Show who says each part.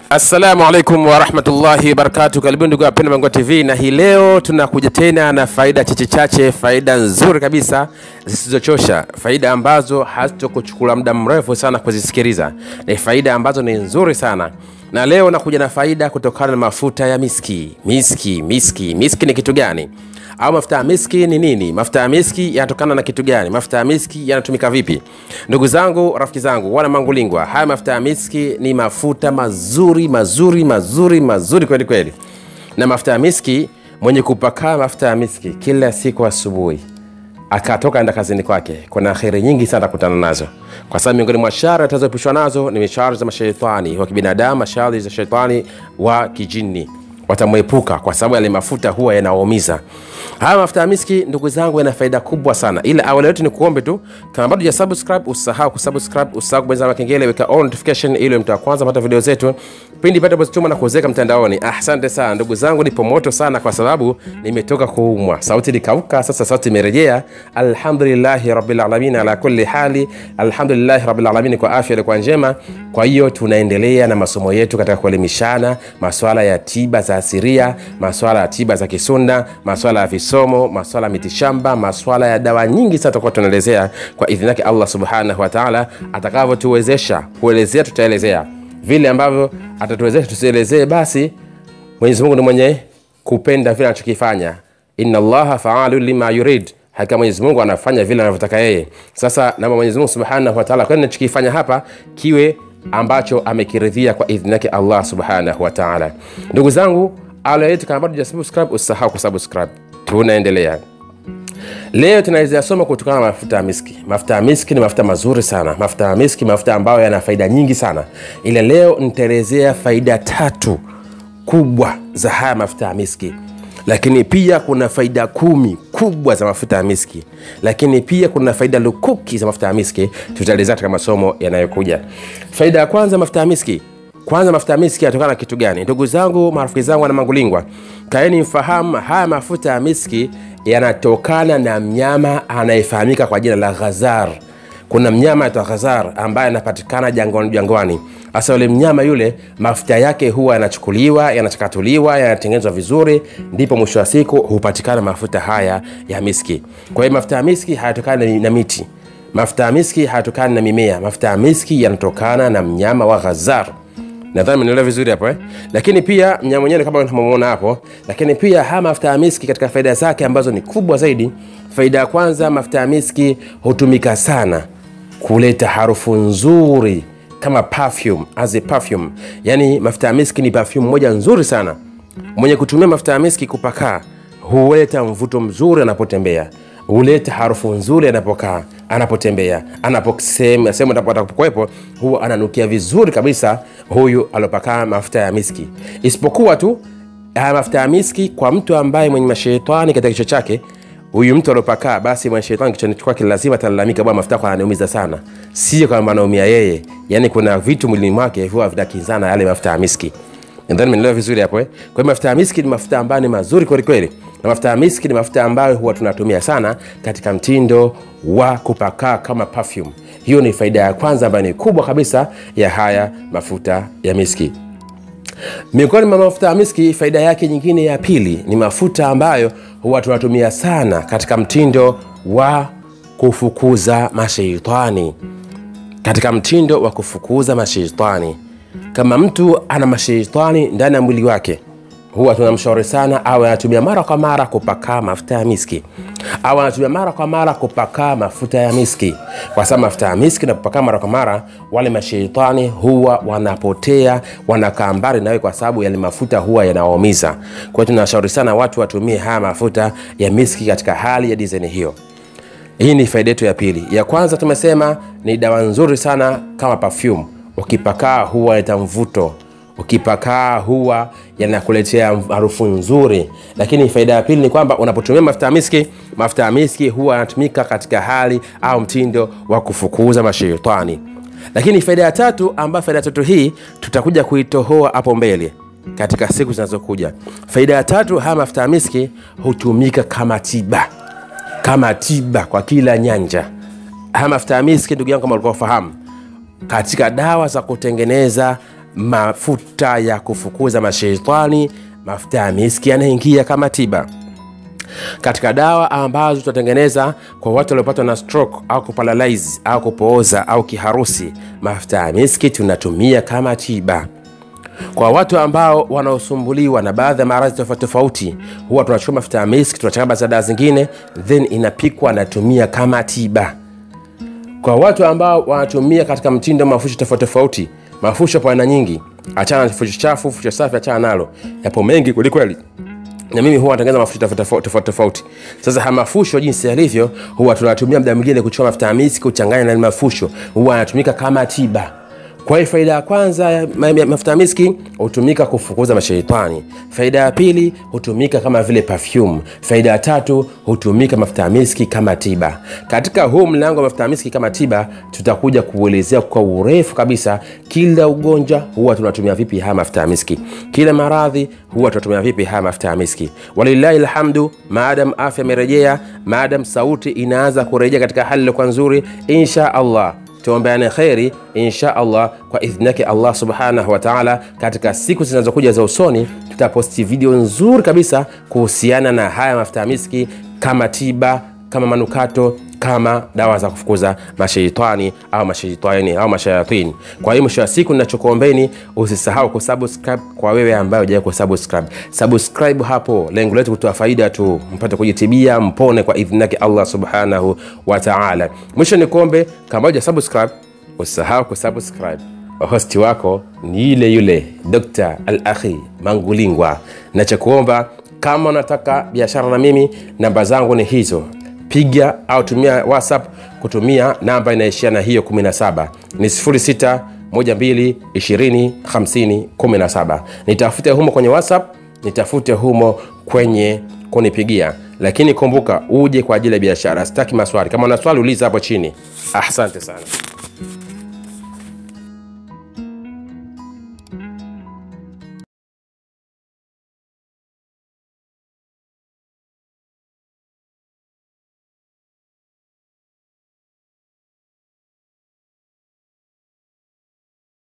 Speaker 1: Assalamu alaikum warahmatullahi wabarakatu. Karibuni ndugu wapenda Mangua TV, na hii leo tunakuja tena na faida chache chache, faida nzuri kabisa zisizochosha, faida ambazo hazitokuchukua muda mrefu sana kuzisikiliza. Ni faida ambazo ni nzuri sana, na leo nakuja na faida kutokana na mafuta ya miski. Miski, miski, miski ni kitu gani? au mafuta ya miski ni nini? Mafuta ya miski yanatokana na kitu gani? Mafuta ya miski yanatumika vipi? Ndugu zangu, rafiki zangu, wana Mangulingwa, haya mafuta ya miski ni mafuta mazuri mazuri mazuri mazuri kweli kweli, na mafuta ya miski, mwenye kupakaa mafuta ya miski kila siku asubuhi akatoka enda kazini kwake, kuna kheri nyingi sana kutana nazo, kwa sababu miongoni mwa shari atazoepushwa nazo ni mishari za mashaitani wa kibinadamu, mashari za shetani wa kijini watamwepuka kwa sababu yale mafuta huwa yanaumiza. Haya mafuta ya miski, ndugu zangu, yana faida kubwa sana, ila awali yote ni kuombe tu, kama bado hujasubscribe usahau kusubscribe, usahau kubonyeza alama kengele, weka all notification ili mtu wa kwanza kupata video zetu pindi pale tunapozituma na kuweka mtandaoni. Ah, asante sana ndugu zangu, nipo moto sana kwa sababu nimetoka kuumwa, sauti likauka, sasa sauti imerejea. Alhamdulillahi rabbil alamin ala kulli hali, alhamdulillahi rabbil alamin kwa afya ilikuwa njema. Kwa hiyo tunaendelea na masomo yetu katika kuelimishana maswala ya tiba za asiria, maswala ya tiba za kisunda, maswala ya visomo, maswala ya mitishamba, maswala ya dawa nyingi sana tutakuwa tunaelezea kwa idhini yake Allah subhanahu wa ta'ala, atakavyotuwezesha kuelezea, tutaelezea vile ambavyo atatuwezesha tusielezee, basi Mwenyezi Mungu ni mwenye kupenda vile anachokifanya. Inna Allaha faalu lima yurid, hakika Mwenyezi Mungu anafanya vile anavyotaka yeye. Sasa na Mwenyezi Mungu Subhanahu wa Ta'ala, kwani nachokifanya hapa kiwe ambacho amekiridhia kwa idhini yake Allah Subhanahu wa Ta'ala. Ndugu zangu, ala yetu, kama bado hujasubscribe usisahau kusubscribe. Tunaendelea. Leo tunaweza soma kutokana na mafuta ya miski. Mafuta ya miski ni mafuta mazuri sana. Mafuta ya miski, mafuta ambayo yana faida nyingi sana, ila leo nitaelezea faida tatu kubwa za haya mafuta ya miski, lakini pia kuna faida kumi kubwa za mafuta ya miski, lakini pia kuna faida lukuki za mafuta ya miski. Tutaelezea katika masomo yanayokuja. Faida ya kwanza, mafuta ya miski. Kwanza, mafuta ya miski yanatokana na kitu gani? Ndugu zangu, marafiki zangu, wana Mangulingwa, kaeni mfahamu, haya mafuta ya miski yanatokana na mnyama anayefahamika kwa jina la ghazar. Kuna mnyama aitwa ghazar ambaye anapatikana jangwani jangwani. Hasa yule mnyama yule, mafuta yake huwa yanachukuliwa, yanachakatuliwa, yanatengenezwa vizuri, ndipo mwisho wa siku hupatikana mafuta haya ya miski. Kwa hiyo mafuta ya miski hayatokani na miti, mafuta ya miski hayatokani na mimea, mafuta ya miski yanatokana na mnyama wa ghazar. Nadhani mnaelewa vizuri hapo eh? Lakini pia mnyama mwenyewe kama tunamuona hapo, lakini pia haya mafuta ya miski katika faida zake ambazo ni kubwa zaidi. Faida ya kwanza, mafuta ya miski hutumika sana kuleta harufu nzuri kama perfume, as a perfume. Yani mafuta ya miski ni perfume moja nzuri sana. Mwenye kutumia mafuta ya miski kupakaa huleta mvuto mzuri anapotembea, huleta harufu nzuri anapokaa, anapotembea, anaposema sehemu atakapokuwepo, huwa ananukia vizuri kabisa huyu alopakaa mafuta ya miski. Isipokuwa tu haya mafuta ya miski kwa mtu ambaye mwenye mashetani katika kichwa chake huyu mtu aliopakaa basi mwenye shetani kichwani kwake lazima atalalamika, bwana, mafuta yako yananiumiza sana. Sio kwamba anaumia yeye, yani kuna vitu mwilini mwake huwa vinakinzana yale mafuta ya miski. Nadhani mnaelewa vizuri hapo eh? Kwa hiyo mafuta ya miski ni mafuta ambayo ni mazuri kweli kweli, na mafuta ya miski ni mafuta ambayo huwa tunatumia sana katika mtindo wa kupakaa kama perfume. Hiyo ni faida ya kwanza ambayo ni kubwa kabisa ya haya mafuta ya miski. Miongoni mwa mafuta ya miski, faida yake nyingine ya pili ni mafuta ambayo huwa tunatumia sana katika mtindo wa kufukuza masheitani, katika mtindo wa kufukuza masheitani. Kama mtu ana masheitani ndani ya mwili wake, huwa tunamshauri sana awe anatumia mara kwa mara kupakaa mafuta ya miski, au anatumia mara kwa mara kupakaa mafuta ya miski, kwa sababu mafuta ya miski na kupakaa mara kwa mara, wale masheitani huwa wanapotea, wanakaa mbali nawe, kwa sababu yale mafuta huwa yanawaumiza. Kwa hiyo tunashauri sana watu watumie haya mafuta ya miski katika hali ya dizaini hiyo. Hii ni faida yetu ya pili. Ya kwanza tumesema ni dawa nzuri sana kama perfume, ukipakaa huwa inaleta mvuto ukipakaa huwa yanakuletea harufu nzuri. Lakini faida ya pili ni kwamba unapotumia mafuta ya miski, mafuta ya miski huwa yanatumika katika hali au mtindo wa kufukuza mashetani. Lakini faida ya tatu, ambayo faida ya tatu hii tutakuja kuitohoa hapo mbele katika siku zinazokuja. Faida ya tatu, haya mafuta ya miski hutumika kama tiba, kama tiba kwa kila nyanja. Haya mafuta ya miski, ndugu yangu, kama ulikuwa ufahamu, katika dawa za kutengeneza mafuta ya kufukuza masheitani mafuta ya miski yanaingia kama tiba katika dawa ambazo tutatengeneza kwa watu waliopatwa na stroke au kuparalyze au kupooza au kiharusi mafuta ya miski tunatumia kama tiba kwa watu ambao wanaosumbuliwa na baadhi ya maradhi tofauti tofauti huwa tunachukua mafuta ya miski tunachanganya za dawa zingine then inapikwa natumia kama tiba kwa watu ambao wanatumia katika mtindo wa mafusho tofauti tofauti mafusho po aina nyingi achana na fusho chafu fusho safi achana nalo yapo mengi kwelikweli na mimi huwa natengeneza mafusho tofauti tofauti tofauti tofauti. Sasa haya mafusho jinsi yalivyo, huwa tunatumia muda mwingine kuchukua mafuta ya miski kuchanganya na yale mafusho, huwa yanatumika kama tiba. Kwa hiyo faida ya kwanza ya ma- ya mafuta ya miski hutumika kufukuza mashaitani. Faida ya pili hutumika kama vile perfume. Faida ya tatu hutumika mafuta ya miski kama tiba. Katika huu mlango wa mafuta ya miski kama tiba, tutakuja kuelezea kwa urefu kabisa kila ugonjwa huwa tunatumia vipi haya mafuta ya miski, kila maradhi huwa tunatumia vipi haya mafuta ya miski. Walillahi alhamdu, maadam afya imerejea, maadam sauti inaanza kurejea katika hali iliyokuwa nzuri, insha Allah tuombeane kheri insha allah kwa idhni yake allah subhanahu wa taala katika siku zinazokuja za usoni tutaposti video nzuri kabisa kuhusiana na haya mafuta ya miski kama tiba kama manukato kama dawa za kufukuza masheitani au masheitani au mashayatini kwa hiyo mwisho wa siku ninachokuombeni usisahau kusubscribe kwa wewe ambaye hujawai kusubscribe subscribe hapo lengo letu kutoa faida tu mpate kujitibia mpone kwa idhni yake allah subhanahu wa taala mwisho ni kuombe kama huja subscribe usisahau kusubscribe hosti wako ni yule yule dr al akhi mangulingwa nachokuomba kama unataka biashara na mimi namba zangu ni hizo piga au tumia whatsapp kutumia namba inaishia na hiyo 17 ni 06 12 20 50 17 nitafute humo kwenye whatsapp nitafute humo kwenye kunipigia lakini kumbuka uje kwa ajili ya biashara sitaki maswali kama una swali uliza hapo chini asante sana